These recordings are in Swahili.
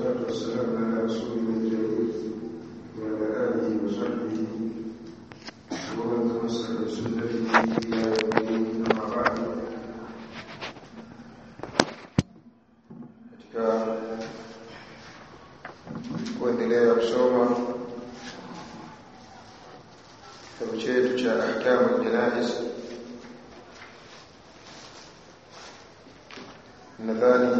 والصلاة والسلام على رسوله الكريم وعلى آله وصحبه ومن تمسك بسنته إلى يوم الدين أما بعد katika kuendelea kusoma kitabu chetu cha ahkamu aljanaiz nadhani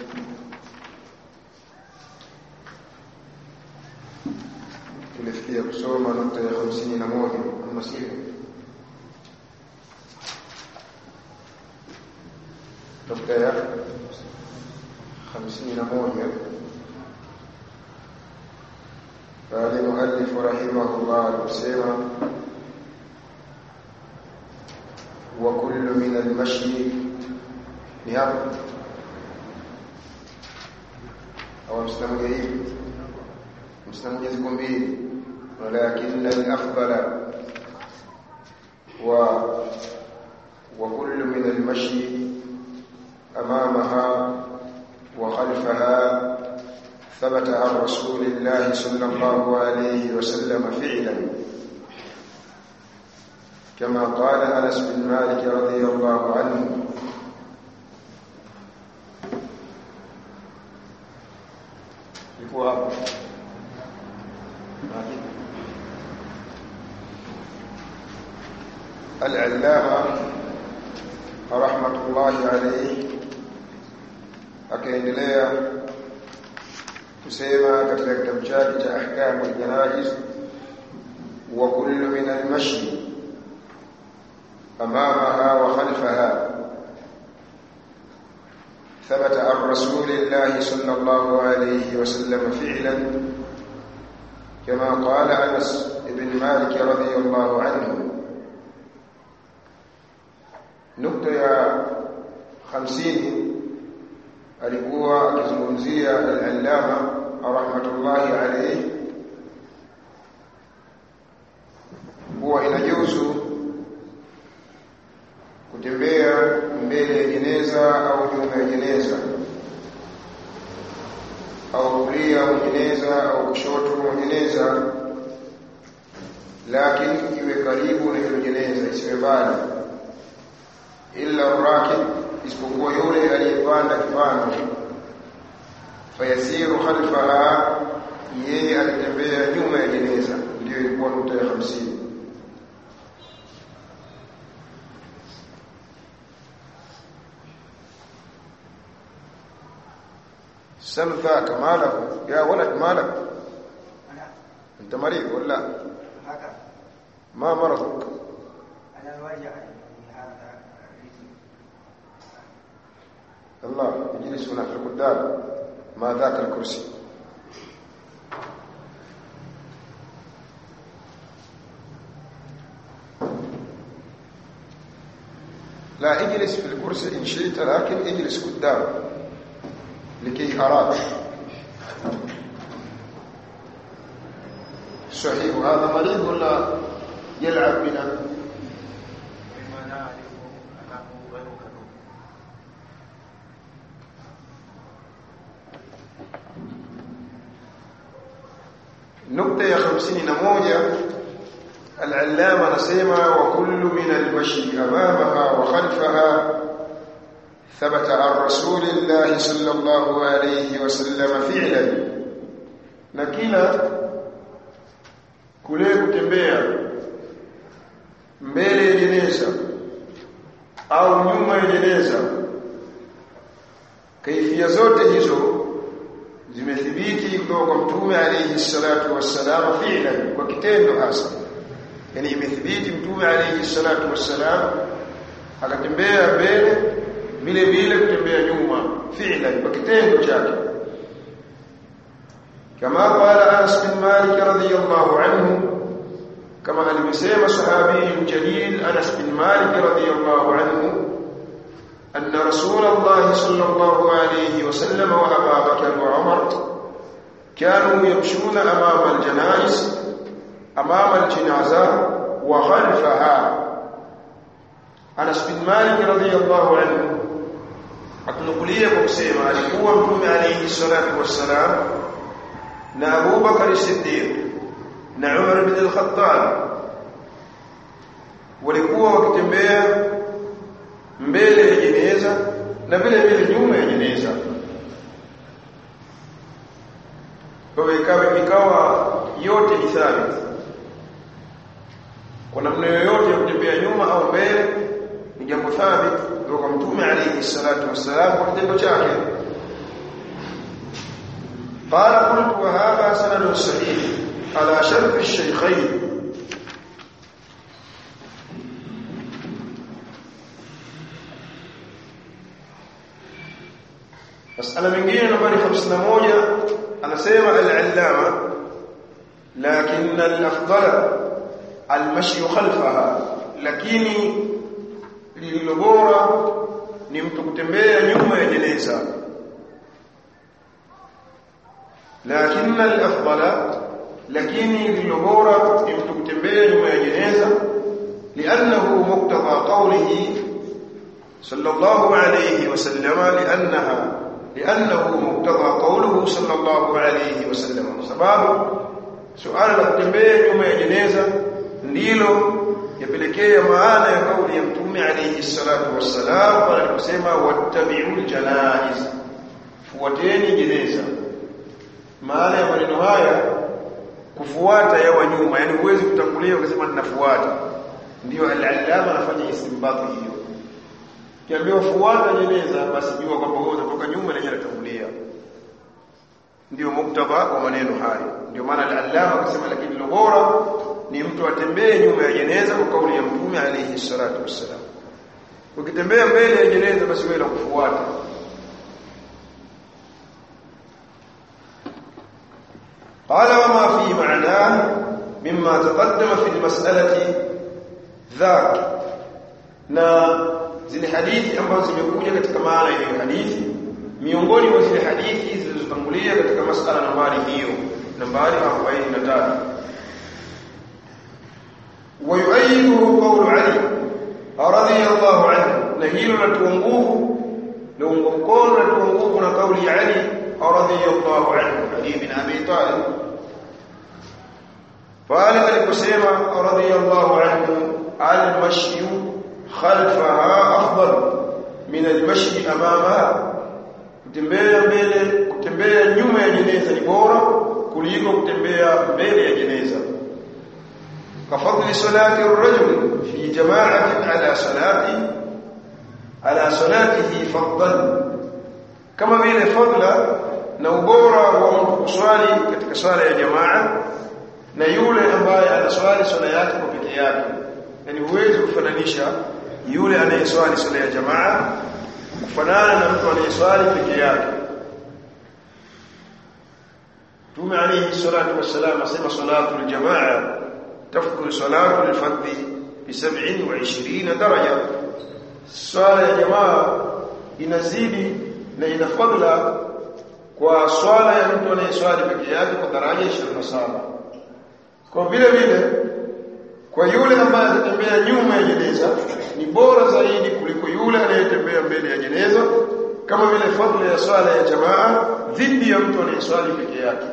tulifikia kusoma nukta ya hamsini na moja ama sio nukta ya hamsini na moja pale muallifu rahimahullah aliposema wa kullu min almashi ni hapo au msana moja hivi msana moja ziko mbili walakin al-afdala wa wa kullu min al-mashi amamaha wa khalfaha ثبت عن رسول الله صلى الله عليه وسلم فعلا كما قال انس بن مالك رضي الله عنه ilikuwa hapo al-allama rahmatullahi alayhi akaendelea kusema katika kitabu chake cha ahkamu al-janaiz wa kullu min al-mashi amamaha wa khalfaha ثبت عن رسول الله صلى الله عليه وسلم فعلا كما قال انس بن مالك رضي الله عنه نقطه يا 50 alikuwa akizungumzia al-allama rahmatullahi alayhi huwa inajuzu kutembea mbele ya jeneza au nyuma ya jeneza au kulia mwa jeneza au kushoto mwa jeneza lakini iwe karibu na hilo jeneza isiwe mbali illa rakib isipokuwa yule aliyepanda kipando fayasiru khalfaha yeye alitembea nyuma ya jeneza ndio ilikuwa nukta ya 50 سل ذاك ماله يا ولد مالك انت مريض ولا ما مرضك أنا الوجع هذا الله يجلس هنا في القدام ما ذاك الكرسي لا اجلس في الكرسي ان شئت لكن اجلس قدام لكي أراك صحيح هذا مريض ولا يلعب بنا مما نعرف أنه غير كذوب نقطة يا خمسين نموذج العلامة نسيما وكل من المشي أمامها وخلفها ثبت عن رسول الله صلى الله عليه وسلم فعلا na kila kule kutembea mbele ya jeneza au nyuma ya jeneza kaifia zote hizo zimethibiti kutoka kwa mtume alayhi salatu wassalam fi'lan kwa kitendo hasa yani imethibiti mtume alayhi salatu wassalam akatembea mbele vile vile kutembea nyuma fi'lan kwa kitendo chake kama qala Anas bin Malik radhiyallahu anhu kama alivyosema sahabi jalil Anas bin Malik radhiyallahu anhu أن رسول الله صلى الله عليه وسلم وأبا بكر وعمر كانوا يمشون أمام الجنائز أمام الجنازة وخلفها أنس بن مالك رضي الله عنه atunukulia kwa kusema alikuwa mtume alayhi salatu wassalam na Abu Bakar Siddiq na Umar bin al-Khattab walikuwa wakitembea mbele ya jeneza na vile vile nyuma ya jeneza kwa hivyo ikawa ikawa yote ni thabit kwa namna yoyote ya kutembea nyuma au mbele ni jambo thabit kutoka mtume alayhi salatu wassalam kwa kitendo chake قال قلت وهذا سند صحيح على شرط الشيخين مسألة mengine nambari 51 anasema al-allama لكن الافضل المشي خلفها lakini lililo bora ni mtu kutembea nyuma ya jeneza lakini al-afdala lakini lililo bora ni mtu kutembea nyuma ya jeneza لانه مقتضى قوله صلى الله عليه وسلم لانها لانه مقتضى قوله صلى الله عليه وسلم sababu suala la kutembea nyuma ya jeneza ndilo yapelekea maana ya kauli ya mtume alayhi salatu wassalam pale aliposema wattabi'ul janaiz fuateni jeneza maana ya maneno haya kufuata yawa nyuma yani huwezi kutangulia ukasema ninafuata ndio al-allama anafanya istinbati hiyo kiambiwa fuata jeneza basi jua kwamba wewe unatoka nyuma na yeye anatangulia ndio muktaba wa maneno hayo ndio maana al-allama akasema lakini lo bora ni mtu atembee nyuma ya jeneza kwa kauli ya mtume alayhi salatu wassalam ukitembea mbele ya jeneza basi wewe kufuata قال وما في معناه مما تقدم في المسألة ذاك na zile hadithi ambazo zimekuja katika maana ya hadithi miongoni mwa zile hadithi zilizotangulia katika masala nambari hiyo nambari 43 ويؤيده قول علي رضي الله عنه نهيل لتونغوه لو مكون لتونغوه قول علي رضي الله عنه علي بن ابي طالب قال الكسيمة رضي الله عنه المشي خلفها أفضل من المشي أمامها kutembea mbele kutembea nyuma ya jeneza ni bora kuliko kutembea mbele ya jeneza kafadli salati ar-rajul fi jama'atin ala salati ala salatihi fadlan kama vile fadla na ubora wa mtu kuswali katika swala ya jamaa na yule ambaye anaswali swala yake kwa peke yake yani huwezi kufananisha yule anayeswali swala ya jamaa kufanana na mtu anayeswali peke yake Tume alayhi salatu wassalam asema salatu aljamaa tafdhul salatu alfardhi bi 27 daraja swala ya jamaa inazidi na ina fadla kwa swala ya mtu anayeswali peke yake kwa daraja 27 kwa vile vile kwa yule ambaye atatembea nyuma ya jeneza ni bora zaidi kuliko yule anayetembea mbele ya jeneza kama vile fadhila ya swala ya jamaa dhidi ya mtu anayeswali peke yake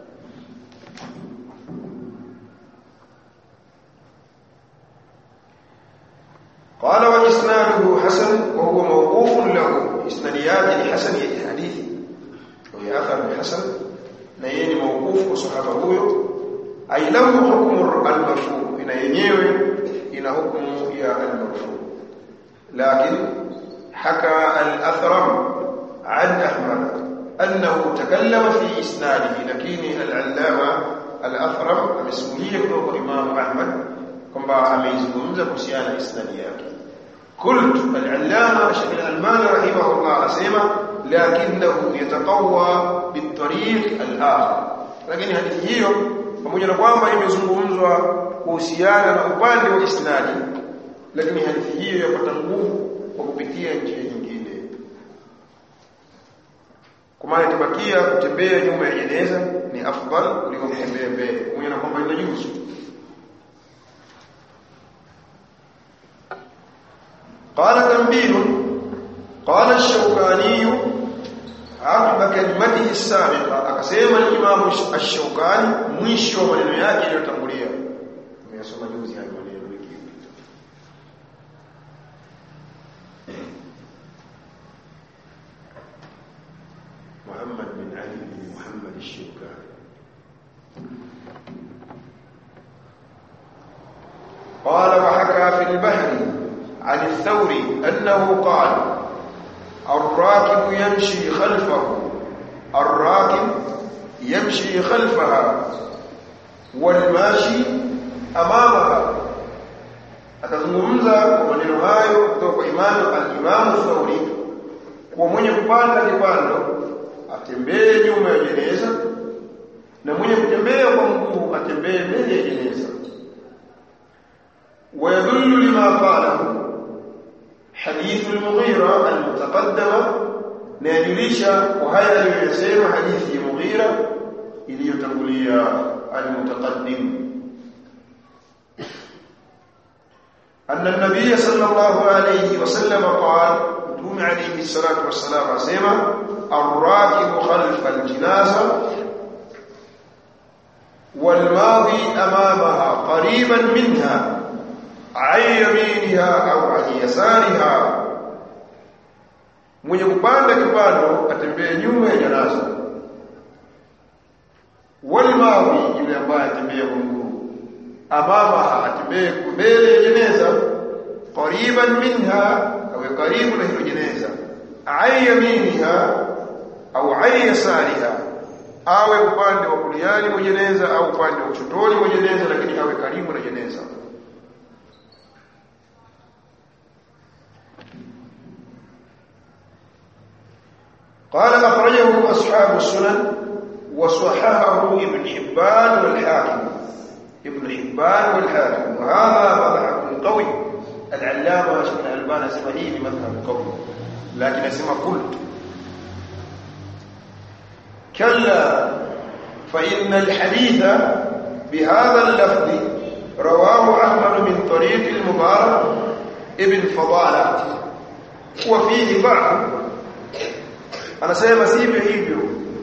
قال وإسناده حسن وهو موقوف له إسناديات لحسن الحديث وهي أثر حسن نيني موقوف وصحابه هو أي له حكم المرفوع إن ينيوي إن حكم يا المرفوع لكن حكى الأثرم عن أحمد أنه تكلم في إسناده لكن العلامة الأثرم مسؤولية كما إمام أحمد كما أميزكم كسيان إسناديات قلت العلامة شيخ الألمان رحمه الله أسيما لكنه يتقوى بالطريق الآخر لكن هذه هي pamoja na kwamba imezungumzwa kuhusiana na upande wa isnadi lakini hadithi hiyo yapata nguvu kwa kupitia njia nyingine kwa maana itabakia kutembea nyuma ya jeneza ni afdal kuliko kutembea mbele pamoja na kwamba inajuzu قال تنبيه قال qala ash-shawkani aqiba kalimatihi as-sabiqa akasema al-imam ash-shawkani mwisho wa maneno yake yaliyotangulia nimeyasoma juzi hayo maneno wiki iliyopita محمد بن علي بن محمد الشوكاني قال وحكى في البحر عن الثوري أنه قال الراكب يمشي خلفه الراكب يمشي خلفها والماشي أمامها atazungumza kwa maneno hayo kutoka kwa imamu al-Imam Thauri kwa mwenye kupanda kipando atembee nyuma ya jeneza na mwenye kutembea kwa mguu atembee mbele ya jeneza ويدل لما قاله حديث المغيرة المتقدمة نادليشا وهذا يسير حديث المغيرة إلي يتقلي المتقدم أن النبي صلى الله عليه وسلم قال دوم عليه الصلاة والسلام سيما الراكب خلف الجنازة والماضي أمامها قريبا منها عن يمينها أو عن يسارها mwenye kupanda kipando atembee nyuma ya janaza walmawi yule ambaye atembee kwa mguu amama atembee mbele ya jeneza qariban minha awe karibu na hilo jeneza an yaminiha au an yasariha awe upande wa kuliani mwa jeneza au upande wa kushotoni mwa jeneza lakini awe karibu na jeneza قال أخرجه أصحاب السنن وصححه ابن حبان والحاكم ابن حبان والحاكم وهذا مذهب قوي العلامة شيخ الألبان اسمه هي مذهب قوي لكن اسمه قلت كلا فإن الحديث بهذا اللفظ رواه أحمد من طريق المبارك ابن فضالة وفيه ضعف anasema sivyo hivyo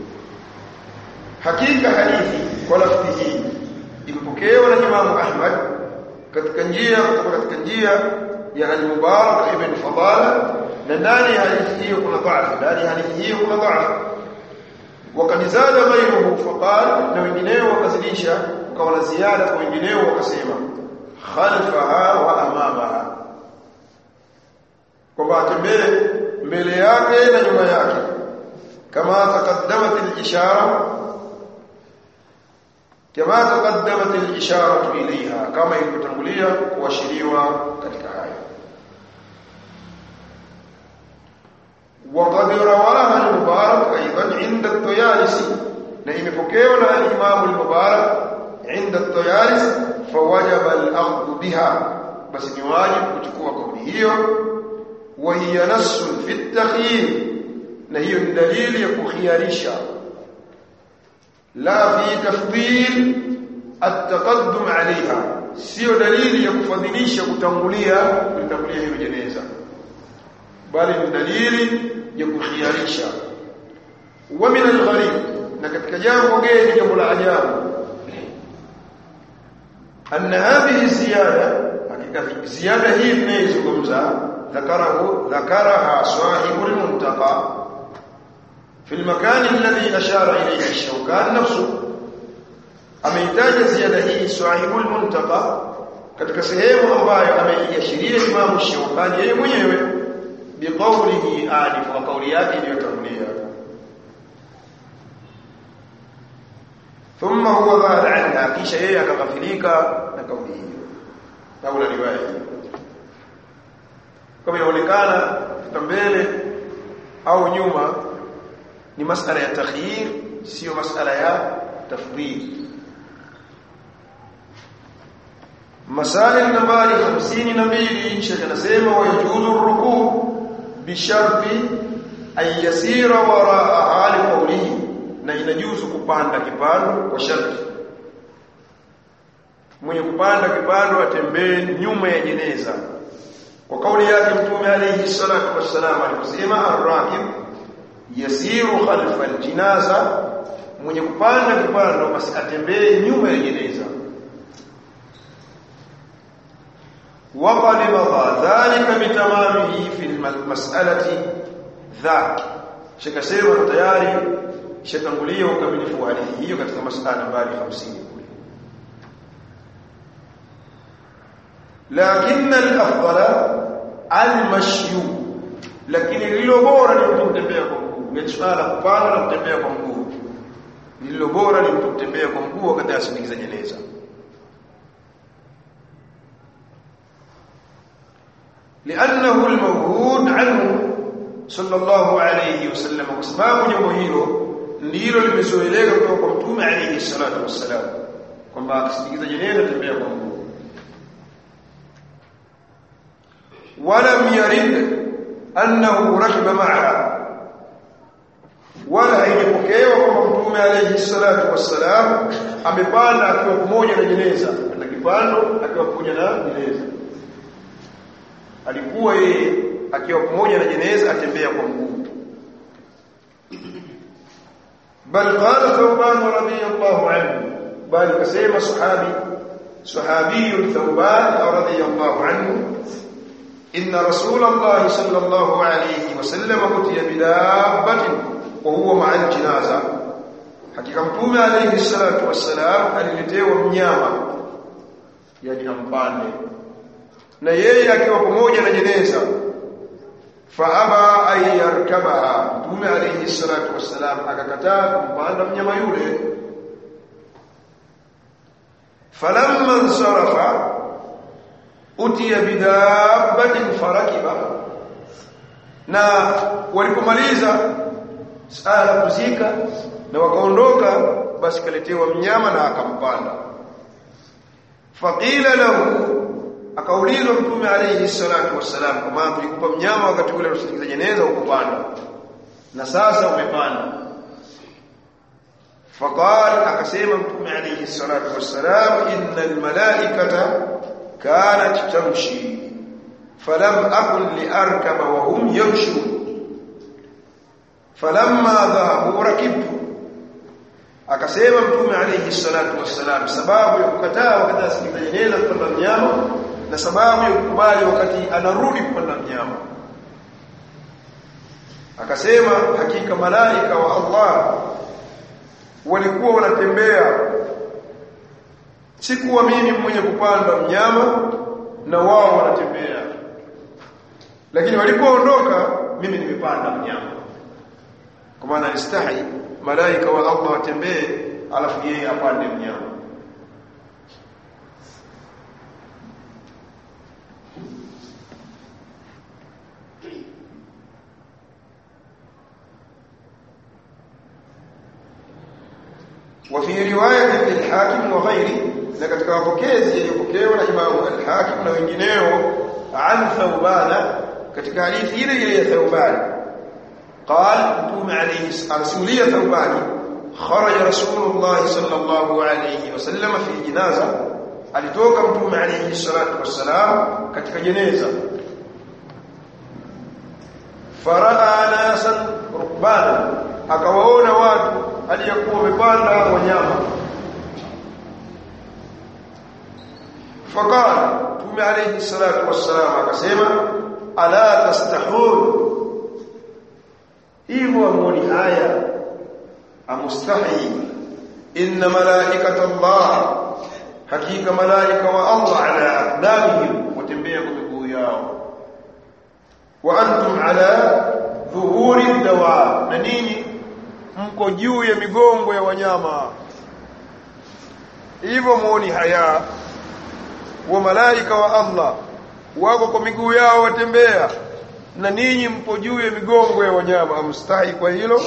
hakika hadithi kwa lafzi hii imepokewa na Imam Ahmad katika njia kutoka katika njia ya al-Mubarak ibn Fadala na ndani ya hadithi hiyo kuna dhaifu ndani ya hadithi hiyo kuna dhaifu wakati zada ghayruhu faqal na wengineo wakazidisha ukawa na ziada kwa wengineo wakasema khalfaha wa amamaha kwamba atembee mbele yake na nyuma yake كما تقدمت الإشارة كما تقدمت الإشارة إليها كما يتنقلية وشريوة katika haya وقد رواها المبارك أيضا عند الطيالسي na imepokewa na al-Imam al-Mubarak عند الطيالس فوجب الأخذ بها بس ni wajibu kuchukua kauli hiyo وهي نص في التخيير na hiyo ni dalili ya kukhiarisha la fi tafdil at-taqaddum alaiha sio dalili ya kufadhilisha kutangulia kutangulia hiyo jeneza bali ni dalili ya kukhiarisha wa min al-gharib na katika jambo geni jambo la ajabu anna hadhihi ziyada hakika ziyada hii tunayozungumza ذكره ذكرها صاحب المنتقى في المكان الذي أشار إليه الشوكان نفسه ameitaja ziada hii sahibul muntaqa katika sehemu ambayo ameiashiria Imam Shawkani yeye mwenyewe biqaulihi alif wa kauli yake iliyotangulia thumma huwa dhal anha kisha yeye akaghafilika na kauli hiyo au na riwaya hiyo kama inaonekana mbele au nyuma ni masala ya takhyir sio masala ya tafdhil masala nambari 52 shekhe anasema wajuzu rukuu bisharti an yasira waraa hali qawlihi na inajuzu kupanda kipando kwa sharti mwenye kupanda kipando atembee nyuma ya jeneza kwa kauli yake mtume alayhi salatu wassalam aliposema arrakib yasiru khalfa aljinaza mwenye kupanda kipando basi atembee nyuma ya jeneza وقد مضى ذلك بتمامه في المسألة ذاك shakasema tayari shatangulia ukamilifu wa hadithi hiyo katika masala nambari 50 kule lakini al-afdala al-mashyu lakini lilo bora ni mtu kutembea kwa mguu ni swala kupanda na kutembea kwa mguu lilo bora ni mtu kutembea kwa mguu wakati asindikiza jeneza لانه الموجود عنه صلى الله عليه وسلم وسبب jambo hilo ndilo limezoeleka kutoka kwa mtume alayhi salatu wassalam kwamba akisindikiza jeneza tembea kwa mguu ولم يرد انه ركب معها wala haijapokewa kwamba mtume alayhi salatu wassalam amepanda akiwa pamoja na jeneza na kipando akiwa pamoja na jeneza alikuwa yeye akiwa pamoja na jeneza atembea kwa mguu bal qala thawban radiyallahu anhu bal kasema sahabi sahabi thawban radiyallahu anhu inna rasulullah sallallahu alayhi wasallam utiya bidabbatin wa huwa ma'a al-janaza hakika mtume alayhi salatu wassalam aliletewa mnyama yani ampande na yeye akiwa pamoja na jeneza faaba ay yarkabaha mtume alayhi salatu wassalam akakataa kumpanda mnyama yule falamma insarafa utiya bidabbatin farakiba na walipomaliza sala kuzika na wakaondoka basi kaletewa mnyama na akampanda faqila lahu akaulizwa mtume alayhi salatu wassalam kama tulikupa mnyama wakati ule unasindikiza jeneza ukupanda na sasa umepanda faqal akasema mtume alayhi salatu wassalam innal malaikata kanat tamshi falam akun liarkaba wa hum yamshun falamma dhahabu rakibtu akasema mtume alayhi salatu wassalam sababu ya kukataa wakati asindikiza jeneza kupanda mnyama na sababu ya kukubali wakati anarudi kupanda mnyama akasema hakika malaika wa Allah walikuwa wanatembea sikuwa mimi mwenye kupanda mnyama na wao wanatembea lakini walipoondoka mimi nimepanda mnyama kwa maana alistahi malaika wa Allah watembee alafu yeye apande mnyama وفي روايه للحاكم وغيره na katika wapokezi yaliyopokewa na Imam al-Hakim na wengineo an Thawbana katika hadithi ile ile ya Thawban قال متوم عليه رسولية ثوبان خرج رسول الله صلى الله عليه وسلم في جنازة alitoka mtume alayhi salatu wassalam katika jeneza faraa nasan rukbana akawaona watu aliyokuwa wamepanda wanyama faqala mtume alayhi salatu wassalam akasema ala tastahun hivyo amuoni haya amustahi inna malaikata Allah hakika malaika wa Allah ala aqdamihim watembea kwa miguu yao wa antum ala dhuhuri dawa na nini mko juu ya migongo ya wanyama hivyo muoni haya wa malaika wa Allah wako kwa miguu yao watembea na ninyi mpo juu ya migongo ya wanyama amstahi kwa hilo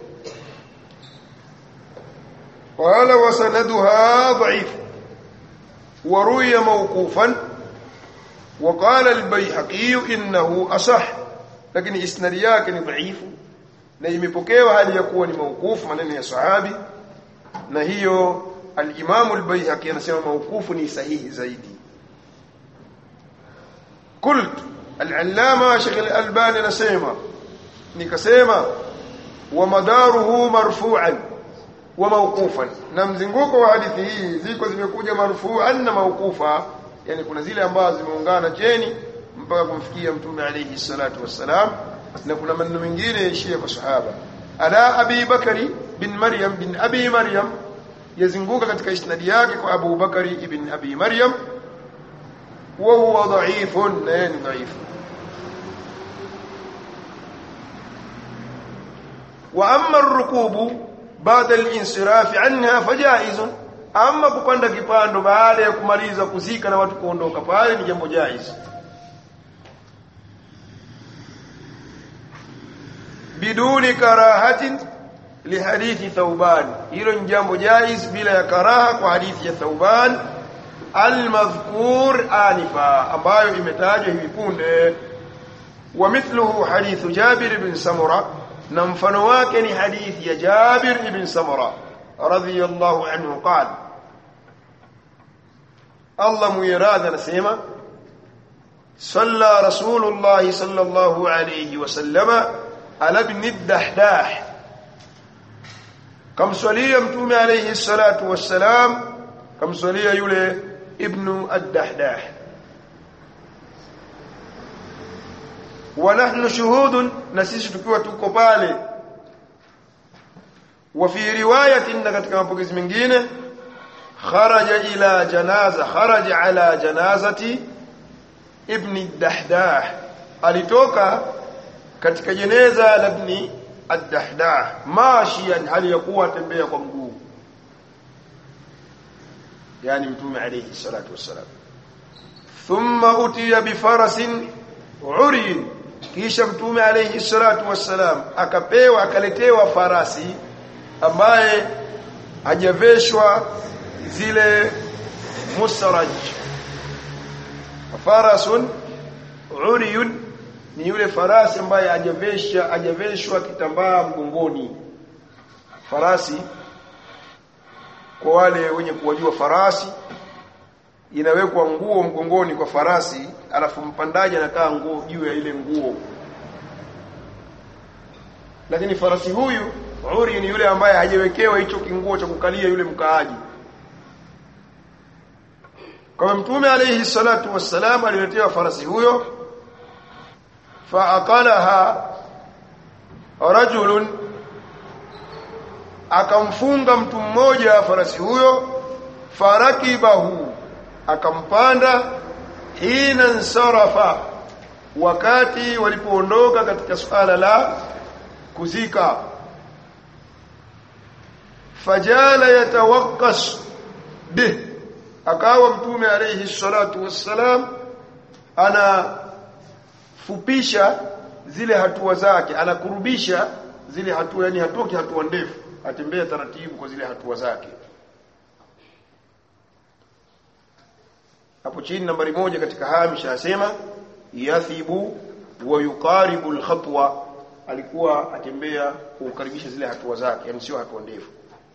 qala wa sanaduha dha'if wa ruya mawqufan wa qala al-bayhaqi innahu asah lakini isnadi yake ni dhaifu na imepokewa hali ya kuwa ni mawqufu maneno ya sahabi na hiyo al-imam al-bayhaqi anasema mawqufu ni sahihi zaidi قلت al-allama Sheikh al-Albani anasema nikasema wa madaruhu marfu'an wa mawqufan na mzunguko wa hadithi hii ziko zimekuja marfu'an na mawqufa yani kuna zile ambazo zimeungana cheni mpaka kumfikia mtume alayhi salatu wassalam na kuna maneno mengine yaishia kwa sahaba ala abi bakari bin maryam bin abi maryam yazunguka katika isnadi yake kwa abu bakari ibn abi maryam wa huwa dha'ifun na yani dhaifu wa amma ar-rukubu baada al-insiraf anha fajaiz amma kupanda kipando baada ya kumaliza kuzika na watu kuondoka pale ni jambo jaiz biduni karahatin lihadithi thauban hilo ni jambo jaiz bila ya karaha kwa hadithi ya thauban almadhkur anifa ambayo imetajwa hivi punde wa mithluhu hadithu jabir ibn samura na mfano wake ni hadithi ya jabir ibn samura radhiyallahu anhu qala Allah muiradha anasema صلى رسول الله صلى الله عليه وسلم على ابن الدحداح كم صلي متوم عليه الصلاة والسلام كم صلي يولي ابن الدحداح ونحن شهود نسيس تكوى تكوبالي وفي رواية إنك كما بقز من جينه خرج إلى جنازة خرج على جنازة ابن الدحداح alitoka katika jeneza la ibn ad-dahdah mashiyan hali ya kuwa tembea kwa mguu yani mtume alayhi salatu wassalam thumma utiya bi farasin uri kisha mtume alayhi salatu wassalam akapewa akaletewa farasi ambaye hajaveshwa zile musraj farasun uriyun ni yule farasi ambaye hajavesha hajaveshwa kitambaa mgongoni farasi kwa wale wenye kuwajua farasi inawekwa nguo mgongoni kwa farasi alafu mpandaji anakaa nguo juu ya ile nguo lakini farasi huyu uri ni yule ambaye hajawekewa hicho kinguo cha kukalia yule mkaaji kwa mtume alayhi salatu wassalam aliletewa farasi huyo faaqalaha rajulun akamfunga mtu mmoja farasi huyo farakibahu akampanda hina nsarafa wakati walipoondoka katika suala la kuzika fajala yatawakkas bih akawa mtume alayhi salatu wassalam ana fupisha zile hatua zake anakurubisha zile hatua yani hatoki hatua ndefu atembea taratibu kwa zile hatua zake hapo chini nambari moja katika hamisha asema yathibu wa yuqaribu alkhatwa alikuwa atembea kukaribisha zile hatua zake yani sio hatua ndefu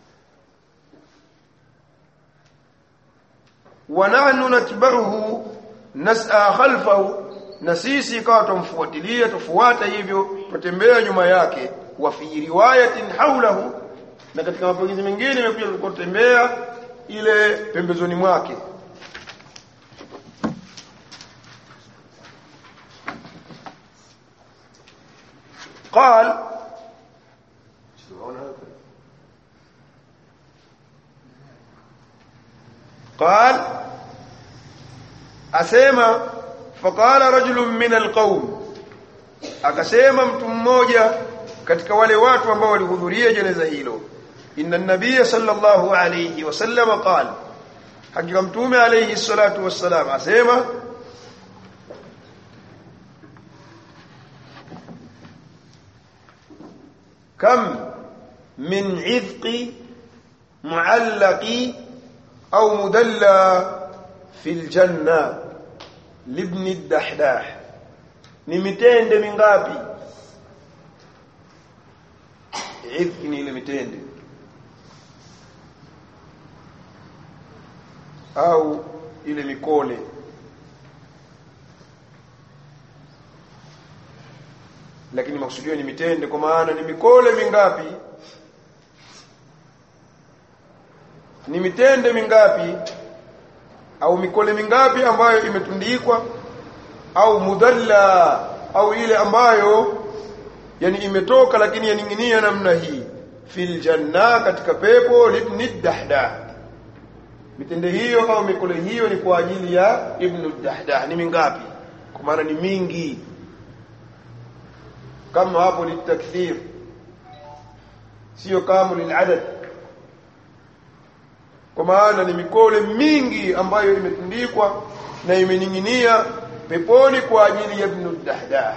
wa nahnu natba'uhu nas'a khalfahu na sisi ikawa tumfuatilia tufuata hivyo tutembea nyuma yake wa fi riwayatin haulahu na katika mapokezi mengine imekuja tulikuwa tutembea ile pembezoni mwake قال قال asema faqala rajulun min alqawm akasema mtu mmoja katika wale watu ambao walihudhuria jeneza hilo inna nabiyya sallallahu alayhi wasallam qala hakika mtume alayhi salatu wassalam asema kam min idqi muallaqi au mudalla fil janna libni dahdah ni mitende mingapi idhki ni ile mitende au ile mikole lakini makusudio ni mitende kwa maana ni mikole mingapi ni mitende mingapi au mikole mingapi ambayo imetundikwa au mudalla au ile ambayo yani imetoka lakini yaning'inia namna hii fil janna katika pepo libni dahdah mitende hiyo au mikole hiyo ni kwa ajili ya ibnu dahdah ni mingapi kwa maana ni mingi kama hapo litakthir sio kama liladad kwa maana ni mikole mingi ambayo imetundikwa na imening'inia peponi kwa ajili ya ibnu dahdah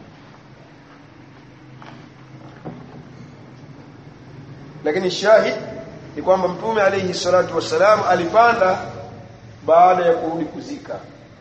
lakini shahid ni kwamba mtume alayhi salatu wassalam alipanda baada ya kurudi kuzika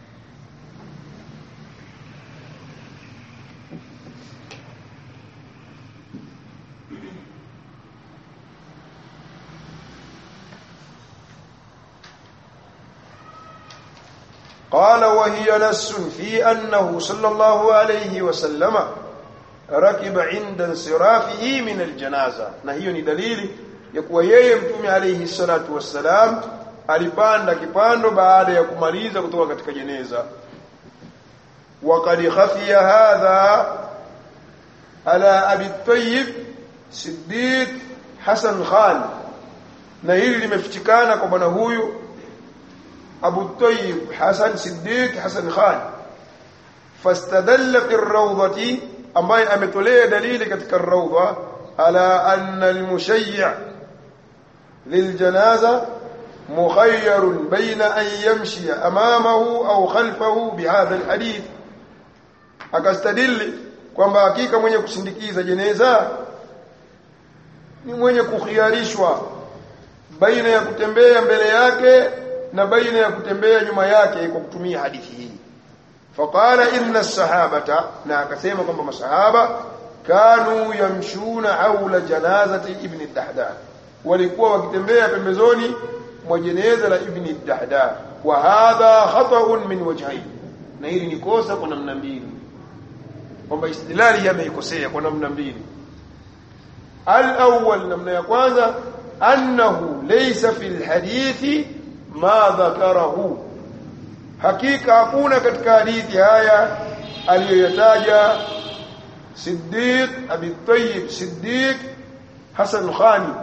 قال وهي نس في أنه صلى الله عليه وسلم ركب عند انصرافه من الجنازة na hiyo ni dalili ya kuwa yeye mtume alayhi salatu wassalam alipanda kipando baada ya kumaliza kutoka katika jeneza وقد خفي هذا على أبي الطيب صديق حسن خان na hili limefichikana kwa bwana huyu Abu Tayyib Hasan Siddiq Hasan Khan fastadalla fi rawdati ambaye ametolea dalili katika rawda ala anna al-mushayyi' للجنازة مخير بين أن يمشي أمامه أو خلفه بهذا الحديث akastadili kwamba hakika mwenye kusindikiza jeneza ni mwenye kukhiarishwa baina ya kutembea mbele yake na baina ya kutembea nyuma yake kwa kutumia hadithi hii faqala inna sahabata na akasema kwamba masahaba kanu yamshuna haula janazati ibn dahdah walikuwa wakitembea pembezoni mwa jeneza la ibn dahdah wa hadha khata'un min wajhayn na hili ni kosa kwa namna mbili kwamba istidlali yameikosea kwa namna mbili al-awwal namna ya kwanza annahu laysa fil hadithi ma dhakarahu hakika hakuna katika hadithi haya aliyoyataja Siddiq Abi Tayyib Siddiq Hasan Khani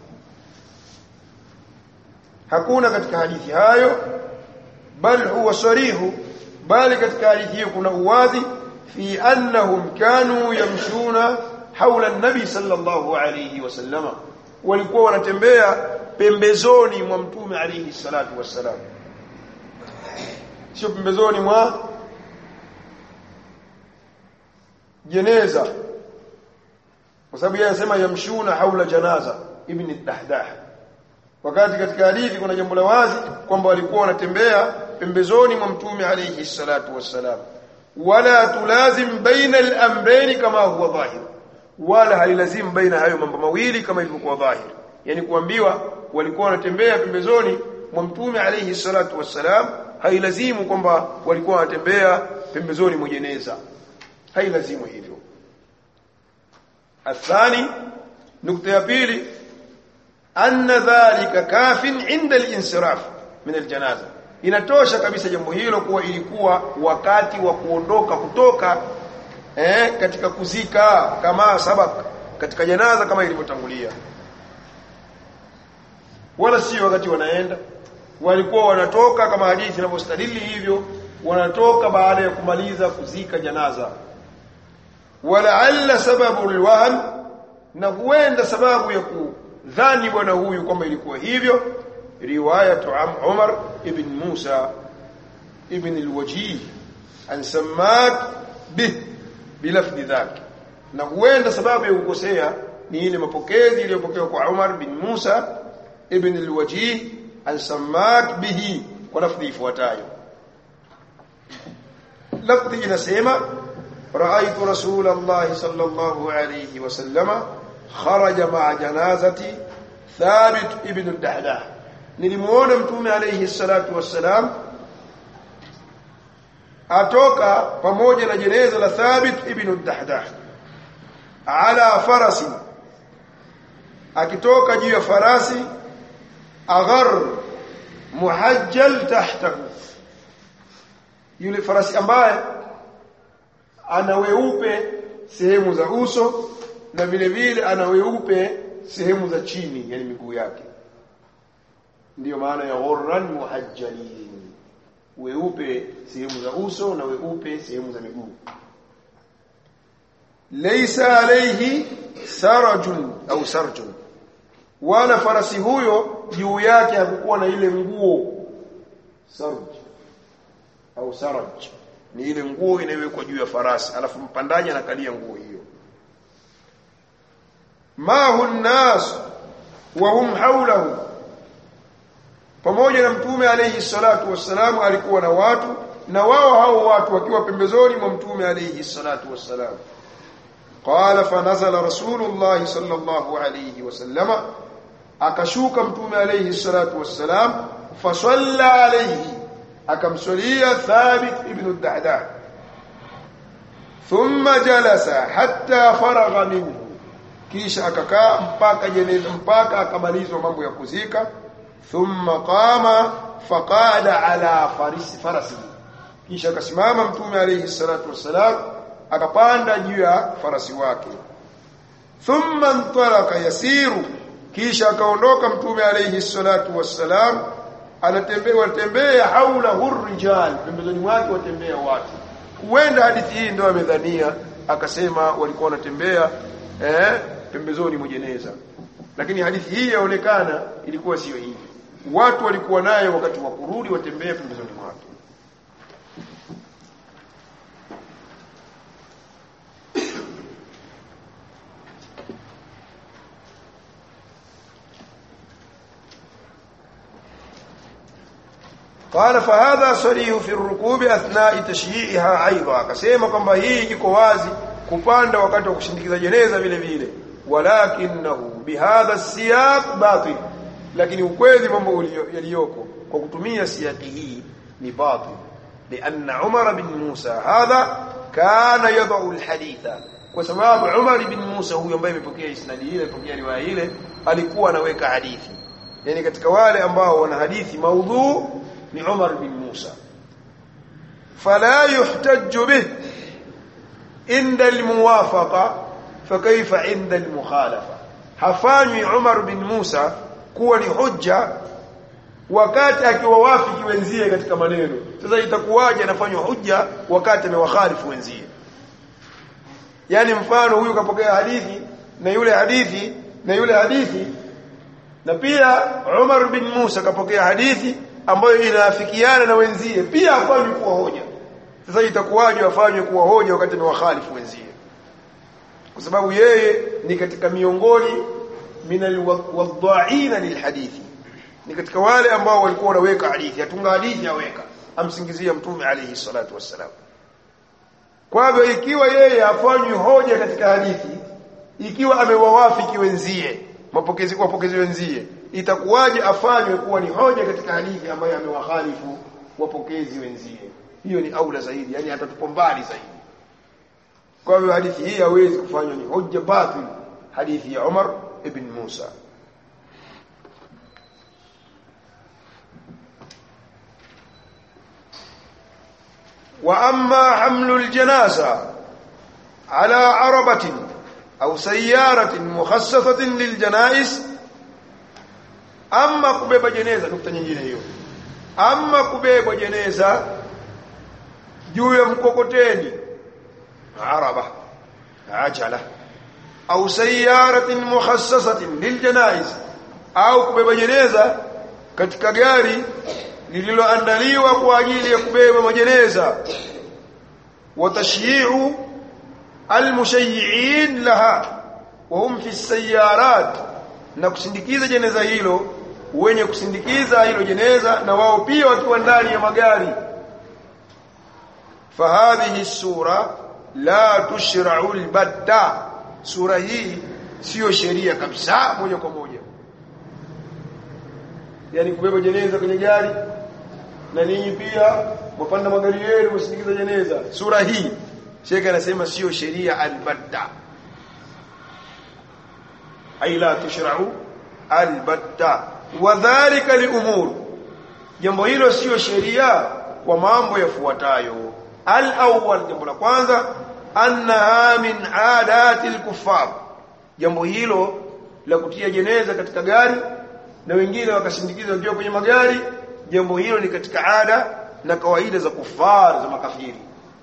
hakuna katika hadithi hayo bal huwa sarihu bali katika hadithi hiyo kuna uwazi fi annahum kanu yamshuna haula an-nabi sallallahu alayhi wasallama walikuwa wanatembea pembezoni mwa mtume alayhi salatu wassalam sio pembezoni mwa jeneza kwa sababu yeye anasema yamshuna haula janaza ibn dahdah wakati katika hadithi kuna jambo la wazi kwamba walikuwa wanatembea pembezoni mwa mtume alayhi salatu wassalam wala tulazim baina al-amrayn kama huwa dhahir wala halilazimu baina hayo mambo mawili kama ilivyokuwa dhahir yani kuambiwa walikuwa wanatembea pembezoni mwa mtume alayhi salatu wassalam hailazimu kwamba walikuwa wanatembea pembezoni mwa jeneza hailazimu hivyo athani nukta ya pili anna dhalika kafin inda al-insiraf min al-janaza inatosha kabisa jambo hilo kuwa ilikuwa wakati wa kuondoka kutoka eh, katika kuzika kama sabak katika janaza kama ilivyotangulia wala si wakati wanaenda walikuwa wanatoka kama hadithi inavyostadili hivyo wanatoka baada ya kumaliza kuzika janaza walaalla sababu alwahm na huenda sababu ya kudhani bwana huyu kwamba ilikuwa hivyo riwayatu Umar ibn Musa ibn al-Wajih an Sammak bih bilafdhi dhaki na huenda sababu ya kukosea ni ile mapokezi iliyopokewa kwa Umar bin Musa ibn al-Wajih an Sammak bihi kwa lafdhi ifuatayo lafdhi inasema رأيت رسول الله صلى الله عليه وسلم خرج مع جنازة ثابت ابن الدحداح nilimuona mtume alayhi salatu wassalam atoka pamoja na jeneza la Thabit ibn Dahdah ala farasi akitoka juu ya farasi aghar muhajjal tahtahu yule farasi ambaye ana weupe sehemu za uso na vile vile ana weupe sehemu za chini yani miguu yake ndiyo maana ya ghurran muhajjalin weupe sehemu za uso na weupe sehemu za miguu laysa alayhi sarajun au sarjun wala farasi huyo juu yake hakukuwa na ile nguo sarj au saraj ni ile nguo inayowekwa juu ya farasi alafu mpandaji anakalia nguo hiyo ma hunnas wa hum hawlahu pamoja na mtume alayhi salatu wassalam alikuwa na watu na wao hao watu wakiwa pembezoni mwa mtume alayhi salatu wassalam qala fanazala rasulullah sallallahu alayhi wasallama akashuka mtume alayhi salatu wassalam fasalla alayhi akamswalia thabit ibn ad-dahdah thumma jalasa hatta faragha minhu kisha akakaa mpaka jeneza mpaka akamalizwa mambo ya kuzika thumma qama faqada ala farisi farasi kisha akasimama mtume alayhi salatu wassalam akapanda juu ya farasi wake thumma ntalaka yasiru kisha akaondoka mtume alayhi salatu wassalam anatembea watembea haula hurrijal pembezoni mwake watembea watu huenda hadithi hii ndio amedhania akasema walikuwa wanatembea eh pembezoni mwa jeneza lakini hadithi hii yaonekana ilikuwa sio hivi watu walikuwa naye wakati wa kurudi watembea pembezoni mwake قال فهذا صريح في الركوب اثناء تشييعها ايضا akasema kwamba hii iko wazi kupanda wakati wa kushindikiza jeneza vile vile walakinahu bihadha siyaq batil lakini ukweli mambo yaliyoko kwa kutumia siyaqi hii ni batil لان عمر بن موسى هذا كان يضع الحديث kwa sababu Umar ibn Musa huyo ambaye amepokea isnadi ile amepokea riwaya ile alikuwa anaweka hadithi yani katika wale ambao wana hadithi maudhu ni Umar bin Musa fala yuhtajju bih inda almuwafaqa fakaifa inda almukhalafa hafanywi Umar bin Musa kuwa ni hujja wakati akiwawafiki wenzie katika maneno sasa itakuwaje anafanywa hujja wakati amewakhalifu wenzie yani mfano huyu kapokea hadithi na yule hadithi na yule hadithi na pia Umar bin Musa kapokea hadithi ambayo inaafikiana na wenzie pia afanywe kuwa hoja sasa itakuwaje afanywe kuwa hoja wakati amewakhalifu wenzie kwa sababu yeye ni katika miongoni minal wadha'ina lilhadithi ni katika wale ambao walikuwa wanaweka hadithi atunga hadithi aweka amsingizia mtume alayhi salatu wassalam kwa hivyo ikiwa yeye afanywi hoja katika hadithi ikiwa amewawafiki wenzie mapokezi wapokezi wenzie itakuwaje afanywe kuwa ni hoja katika hadithi ambayo amewahalifu wapokezi wenzie hiyo ni aula zaidi yani atatupo mbali zaidi kwa hivyo hadithi hii hawezi kufanywa ni hoja batil hadithi ya Umar ibn Musa واما حمل الجنازه على عربه au sayaratin mukhassasatin liljanais ama kubeba jeneza nukta nyingine hiyo ama kubeba jeneza juu ya mkokoteni araba ajala au sayaratin mukhassasatin liljanais au kubeba jeneza katika gari lililoandaliwa kwa ajili ya kubeba majeneza wa tashyi'u almushayyi'in laha wa hum fi sayyarat na kusindikiza jeneza hilo wenye kusindikiza hilo jeneza na wao pia wakiwa ndani ya magari fahadhihi sura la tushra'u albatta sura hii sio sheria kabisa moja kwa moja yani kubeba jeneza kwenye gari na ninyi pia mpanda magari yenu msindikiza jeneza sura hii Sheikh anasema sio sheria albatta ay la tushra'u albatta wadhālika liumur jambo hilo sio sheria kwa mambo yafuatayo al-awwal jambo la kwanza annaha min adati al-kuffar jambo hilo la kutia jeneza katika gari na wengine wakasindikiza wakiwa kwenye magari jambo hilo ni katika ada na kawaida za kufar za makafiri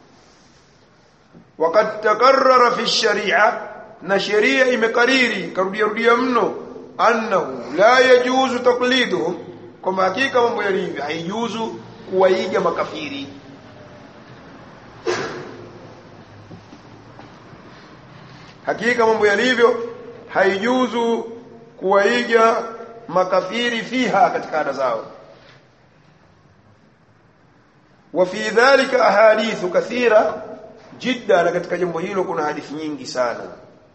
wakati takarrara fi sharia na sheria imekariri karudia rudia mno annahu la yajuzu taqliduhum kwamba hakika mambo yalivyo haijuzu kuwaiga makafiri hakika mambo yalivyo haijuzu kuwaiga makafiri fiha katika ada zao وفي ذلك احاديث كثيره جدا na katika jambo hilo kuna hadithi nyingi sana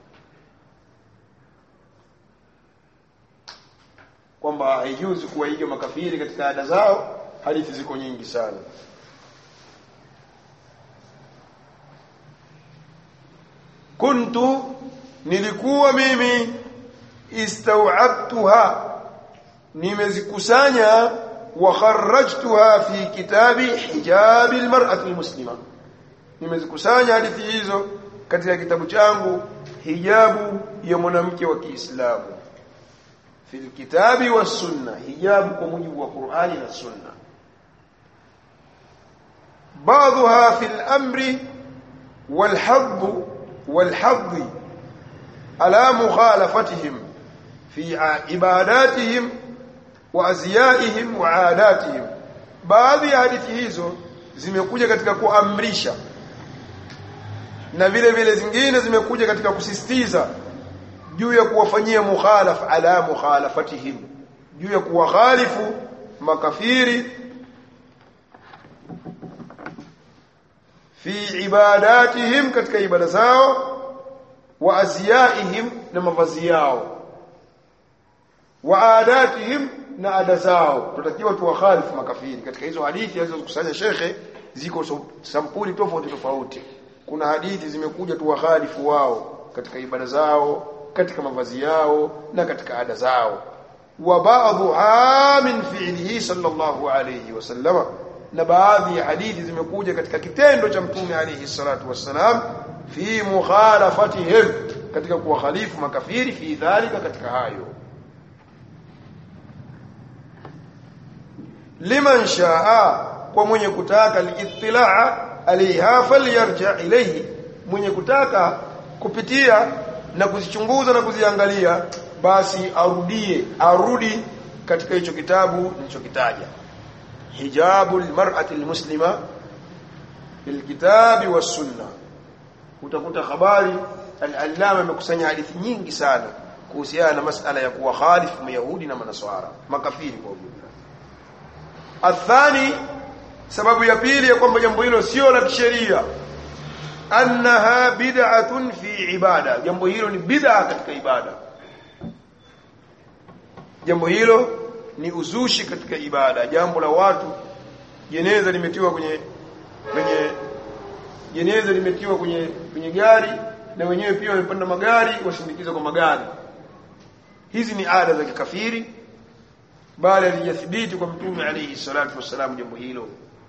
kwamba haijuzi kuwaiga makafiri katika ada zao hadithi ziko nyingi sana kuntu nilikuwa mimi istaw'abtuha nimezikusanya wa kharrajtuha fi kitabi hijab almar'ati almuslima nimezikusanya hadithi hizo katika kitabu changu hijabu ya mwanamke wa Kiislamu fi alkitabi was sunna hijabu kwa mujibu wa Qur'ani na sunna بعضها في الأمر والحظ والحظ على مخالفتهم في عباداتهم وازيائهم وعاداتهم baadhi ya hadithi hizo zimekuja katika kuamrisha na vile vile zingine zimekuja katika kusisitiza juu ya kuwafanyia mukhalaf ala mukhalafatihim juu ya kuwakhalifu makafiri fi ibadatihim katika ibada zao wa aziyaihim na mavazi yao wa adatihim na ada zao tutakiwa tuwakhalifu makafiri katika hizo hadithi alizokusanya shekhe ziko so, sampuli tofauti tofauti kuna hadithi zimekuja tuwakhalifu wao katika ibada zao katika mavazi yao na katika ada zao wa ba'dhuha min fi'lihi sallallahu alayhi wasallama na baadhi ya hadithi zimekuja katika kitendo cha mtume alayhi salatu wassalam fi mukhalafatihim katika kuwakhalifu makafiri fi dhalika katika hayo liman shaa kwa mwenye kutaka liittilaa alaiha falyarja ilayhi mwenye kutaka kupitia na kuzichunguza na kuziangalia basi arudie arudi katika hicho kitabu nilichokitaja hijabu almar'ati almuslima bilkitabi was-sunna utakuta habari al-allama amekusanya hadithi nyingi sana kuhusiana na masala ya kuwa khalifu mayahudi na manaswara makafiri kwa ujumla athani sababu ya pili ya kwamba jambo hilo sio la kisheria annaha bid'atun fi ibada jambo hilo ni bid'a katika ibada jambo hilo ni uzushi katika ibada jambo la watu jeneza limetiwa kwenye kwenye jeneza limetiwa kwenye kwenye gari na wenyewe pia wamepanda magari wasindikiza kwa magari hizi ni ada za kikafiri bali alijathibiti kwa mtume alayhi salatu wassalam jambo hilo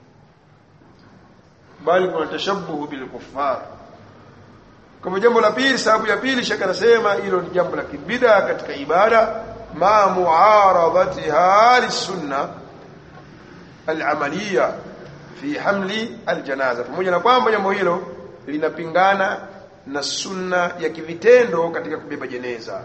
bali kuna tashabbuhu bil kuffar kama jambo la pili sababu ya pili shaka nasema hilo ni jambo la kibida katika ibada ma muaradatiha lisunna al-amaliya fi hamli al-janaza pamoja na kwamba jambo hilo linapingana na sunna ya kivitendo katika kubeba jeneza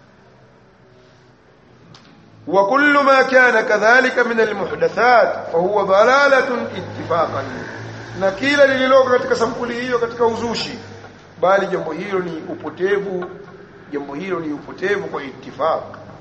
وكل ما كان كذلك من المحدثات فهو ضلاله اتفاقا na kila lililoko katika sampuli hiyo katika uzushi bali jambo hilo ni upotevu jambo hilo ni upotevu kwa ittifaq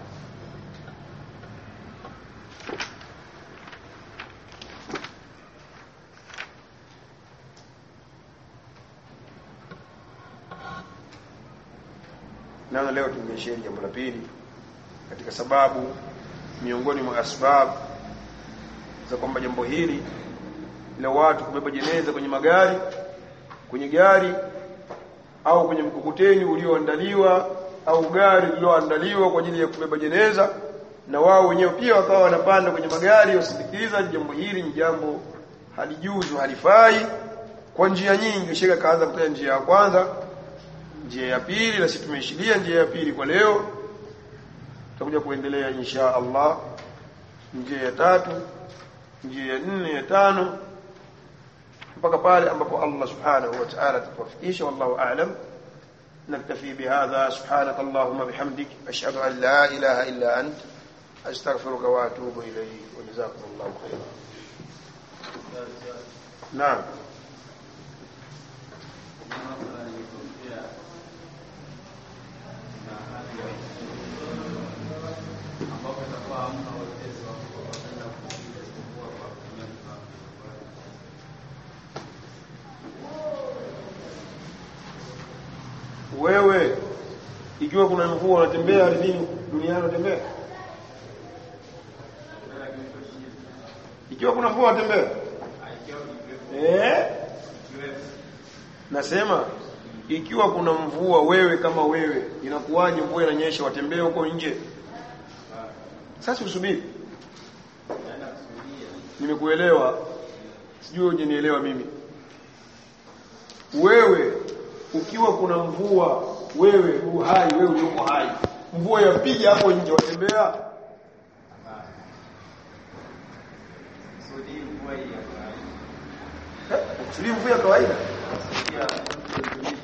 na leo tungeishia jambo la pili katika sababu miongoni mwa asbab za kwamba jambo hili la watu kubeba jeneza kwenye magari kwenye gari au kwenye mkokoteni ulioandaliwa au gari lililoandaliwa kwa ajili ya kubeba jeneza na wao wenyewe pia wakawa wanapanda kwenye magari wasindikiza jambo hili ni jambo halijuzu halifai kwa njia nyingi sheka kaanza kutaja njia ya kwanza njia ya pili na sisi tumeishilia njia ya pili kwa leo tutakuja kuendelea insha Allah njia ya tatu njia ya nne ya tano mpaka pale ambapo Allah subhanahu wa ta'ala atatufikisha wallahu a'lam نكتفي بهذا سبحانك اللهم بحمدك أشهد أن لا إله إلا أنت أستغفرك وأتوب إليك وجزاكم الله خيرا نعم wewe ikiwa kuna mvua unatembea ardhini duniani unatembea ikiwa kuna mvua unatembea eh nasema ikiwa kuna mvua wewe kama wewe inakuwaje mvua inanyesha watembee huko nje sasa usubiri nimekuelewa sijui hujanielewa mimi wewe ukiwa kuna mvua wewe uhai wewe uko hai mvua yapiga hapo nje watembea Sudi mvua hii ya kawaida. Eh, kusudi mvua ya kawaida Sikia,